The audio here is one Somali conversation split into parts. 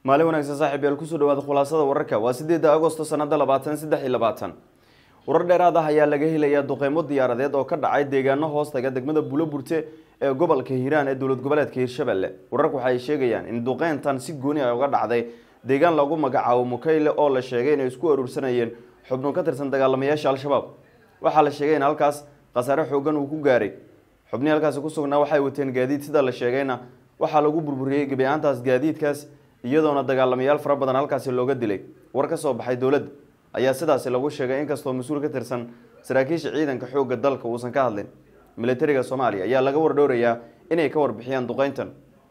maalin wanaagsan saaxiib yaal kusoo dhawaada khulaasada wararka waa sideeda agosto sanada labaatan saddex iyo labaatan warar dheeraad ah ayaa laga helayaa duqeymo diyaaradeed oo ka dhacay deegaano hoostaga degmada buuloburte ee gobolka hiiraan ee dowlad goboleedka hiirshabelle wararku waxay sheegayaan in duqeyntan si gooni ah uga dhacday deegaan lagu magacaabo mukayle oo la sheegay inay isku aruursanayeen xubno ka tirsan dagaalamayaasha al-shabaab waxaa la sheegay in halkaas khasaare xoogan uu ku gaaray xubnihii halkaasi ku sugnaa waxay wateen gaadiid sida la sheegayna waxaa lagu burburiyey gebi ahaantaas gaadiidkaas iyadoona dagaalamayaal fara badan halkaasi looga dilay war ka soo baxay dowladda ayaa sidaasi lagu sheegay inkastoo mas-uul ka tirsan saraakiisha ciidanka xoogga dalka uusan ka hadlin militariga soomaaliya ayaa laga wardhowrayaa inay ka warbixiyaan duqeyntan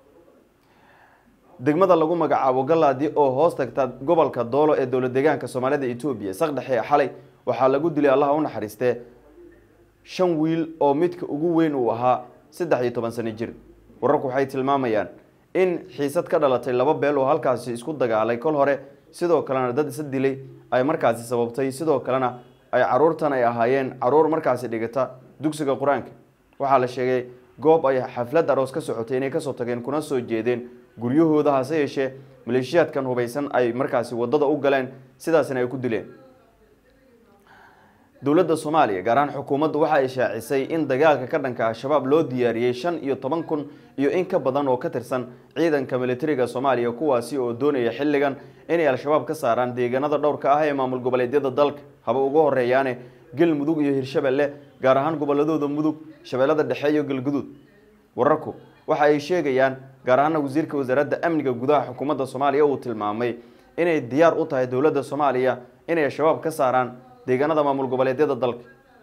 degmada lagu magacaabo galaadi oo hoos tagta gobolka doolo ee dowlad deegaanka soomaalida etoobiya saqdhexe xalay waxaa lagu dilay allaha u naxariistee shan wiil oo midka ugu weyn uu ahaa saddex iyo toban sano jir wararku waxay tilmaamayaan in xiisad ka dhalatay laba beel oo halkaasi isku dagaalay kol hore sidoo kalena dad isa dilay ay markaasi sababtay sidoo kalena ay caruurtan ay ahaayeen caruur markaasi dhigata dugsiga qur-aanka waxaa la sheegay goob ay xaflad aroos ka socotay inay kasoo tageen kuna soo jeedeen guryahooda hase yeeshee maleeshiyaadkan hubaysan ay markaasi wadada u galeen sidaasina ay ku dileen dowladda soomaaliya gaar ahaan xukuumaddu waxa ay shaacisay in dagaalka ka dhanka al-shabaab loo diyaariyey shan iyo toban kun iyo in ka badan oo ka tirsan ciidanka militariga soomaaliya kuwaasi oo doonaya xilligan inay al-shabaab ka saaraan deegaanada dhowrka ah ee maamul goboleedyada dalka haba uga horeeyaane galmudug iyo hirshabelle gaar ahaan goboladooda mudug shabeellada dhexe iyo galguduud wararku waxa ay sheegayaan gaar ahaana wasiirka wasaaradda amniga gudaha xukuumadda soomaaliya uu tilmaamay inay diyaar u tahay dowladda soomaaliya inay al-shabaab ka saaraan deegaanada maamul goboleedyada dalka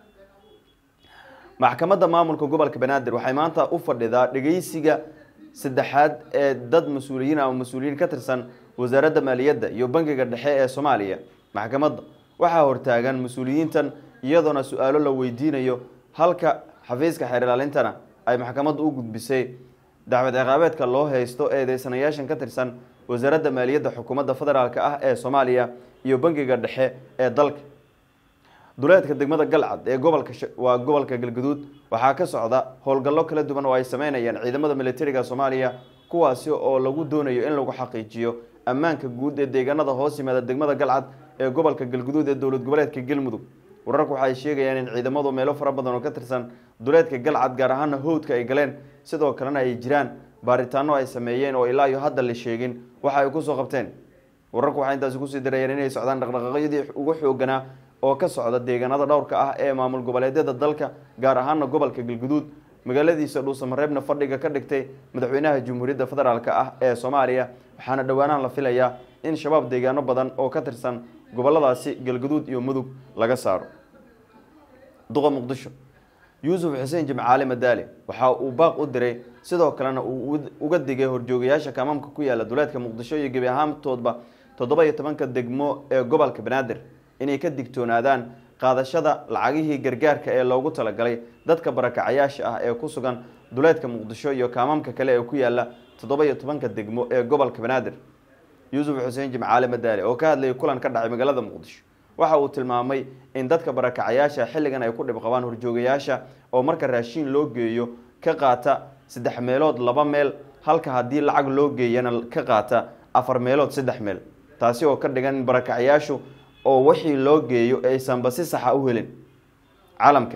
maxkamadda maamulka gobolka banaadir waxay maanta u fadhidaa dhegeysiga saddexaad ee dad mas-uuliyiin ama mas-uuliyiin ka tirsan wasaaradda maaliyadda iyo bangiga dhexe ee soomaaliya maxkamadda waxaa hortaagan mas-uuliyiintan iyadoona su-aalo la weydiinayo halka xafiiska xeer ilaalintana ay maxkamaddu u gudbisay dacwad ciqaabeedka loo haysto eedeysanayaashan ka tirsan wasaaradda maaliyadda xukuumadda federaalk ah ee soomaaliya iyo bangiga dhexe ee dalka duleedka degmada galcad ee gobolka waa gobolka galgaduud waxaa ka socda howlgallo kala duwan oo ay sameynayaan ciidamada militariga soomaaliya kuwaasi oo lagu doonayo in lagu xaqiijiyo ammaanka guud ee deegaanada hoos yimaada degmada galcad ee gobolka galgaduud ee dowlad goboleedka galmudug wararku waxay sheegayaan in ciidamadu meelo fara badan oo ka tirsan duleedka galcad gaar ahaana howdka ay galeen sidoo kalena ay jiraan baaritaano ay sameeyeen oo ilaa iyo hadda la sheegin waxa ay kusoo qabteen wararku waxay intaasi kusii dirayeen inay socdaan dhaqdhaqaaqyadii ugu xooganaa oo ka socda deegaanada dhowrka ah ee maamul goboleedyada dalka gaar ahaana gobolka galguduud magaaladiisa dhuusamareebna fadhiga ka dhigtay madaxweynaha jamhuuriyadda federaalk ah ee soomaaliya waxaana dhowaanahan la filayaa in shabaab deegaano badan oo ka tirsan goboladaasi galguduud iyo mudug laga saaro duqa muqdisho yuusuf xuseen jimcaale madaale waxa uu baaq u diray sidoo kalena uu uga digay horjoogayaasha kamaamka ku yaala duleedka muqdisho iyo gebi ahaantoodba toddoba iyo tobanka degmo ee gobolka banaadir inay ka digtoonaadaan qaadashada lacagihii gargaarka ee loogu talagalay dadka barakacayaasha ah ee ku sugan duleedka muqdisho iyo kaamaamka kale ee ku yaala toddoba iyo tobanka degmo ee gobolka banaadir yuusuf xuseen jimcaale madaale oo ka hadlayay kulan ka dhacay magaalada muqdisho waxa uu tilmaamay in dadka barakacayaasha xilligan ay ku dhib qabaan horjoogayaasha oo marka raashiin loo geeyo ka qaata saddex meelood laba meel halka haddii lacag loo geeyana ka qaata afar meelood saddex meel taasi oo ka dhigan in barakacayaashu oo wixii loo geeyo aysanba si saxa u helin caalamka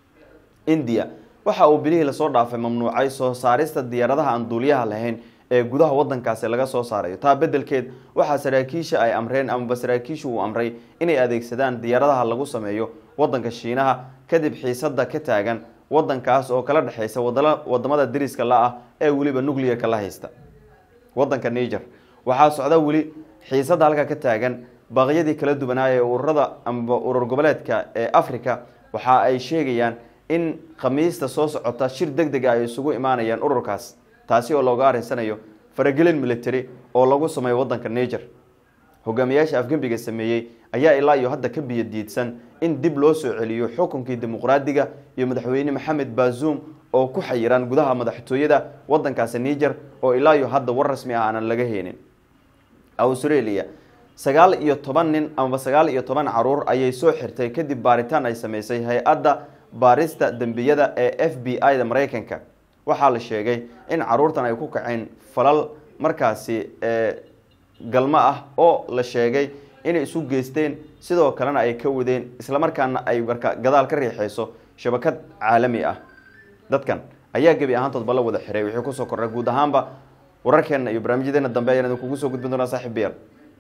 indiya waxa uu bilihii lasoo dhaafay mamnuucay soo saarista diyaaradaha aan duuliyaha lahayn ee gudaha wadankaasi laga soo saarayo taa bedelkeed waxaa saraakiisha ay amreen amaba saraakiishu uu amray inay adeegsadaan diyaaradaha lagu sameeyo wadanka shiinaha kadib xiisada ka taagan wadankaas oo kala dhexeysa wadamada dariska la ah ee weliba nuclearka la haysta wadanka niger waxaa socda weli xiisada halka ka taagan baaqyadii kala duwanaaye ururada amaba urur goboleedka ee africa waxa ay sheegayaan in khamiista soo socota shir deg deg a ay isugu imaanayaan ururkaas taasi oo looga arinsanayo faragelin military oo lagu sameeyo wadanka niger hogaamiyaasha afgembiga sameeyey ayaa ilaa iyo hadda ka biyo diidsan in dib loo soo celiyo xukunkii dimuqraadiga iyo madaxweyne maxamed bazuum oo ku xayiran gudaha madaxtooyada wadankaasi niger oo ilaa iyo hadda war rasmi ah aanan laga heenin australia sagaal iyo toban nin amaba sagaal iyo toban caruur ayay soo xirtay kadib baaritaan ay sameysay hay-adda baarista dembiyada ee f b i da mareykanka waxaa la sheegay in caruurtan ay ku kaceen falal markaasi galmo ah oo la sheegay inay isu geysteen sidoo kalena ay ka wadeen islamarkaana ay marka gadaal ka riixeyso shabakad caalami ah dadkan ayaa gebi ahaantoodba la wada xiray wixii kusoo kordhay guud ahaanba wararkeena iyo barnaamijyadeena dambe ayaan idinkugu soo gudbin doonaa saaxiibayaal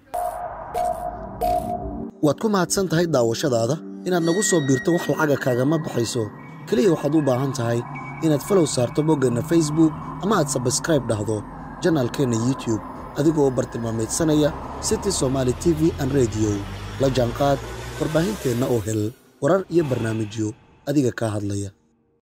waad ku mahadsan tahay daawashadaada inaad nagu soo biirto wax lacaga kaagama baxayso keliya waxaad u baahan tahay inaad falow saarto boggeenna facebook ama aad sabskraib dhahdo janaalkeenna youtube adigoo bartilmaameedsanaya city somaali t v an rediyo la jaanqaad warbaahinteenna oo hel warar iyo barnaamijyo adiga kaa hadlaya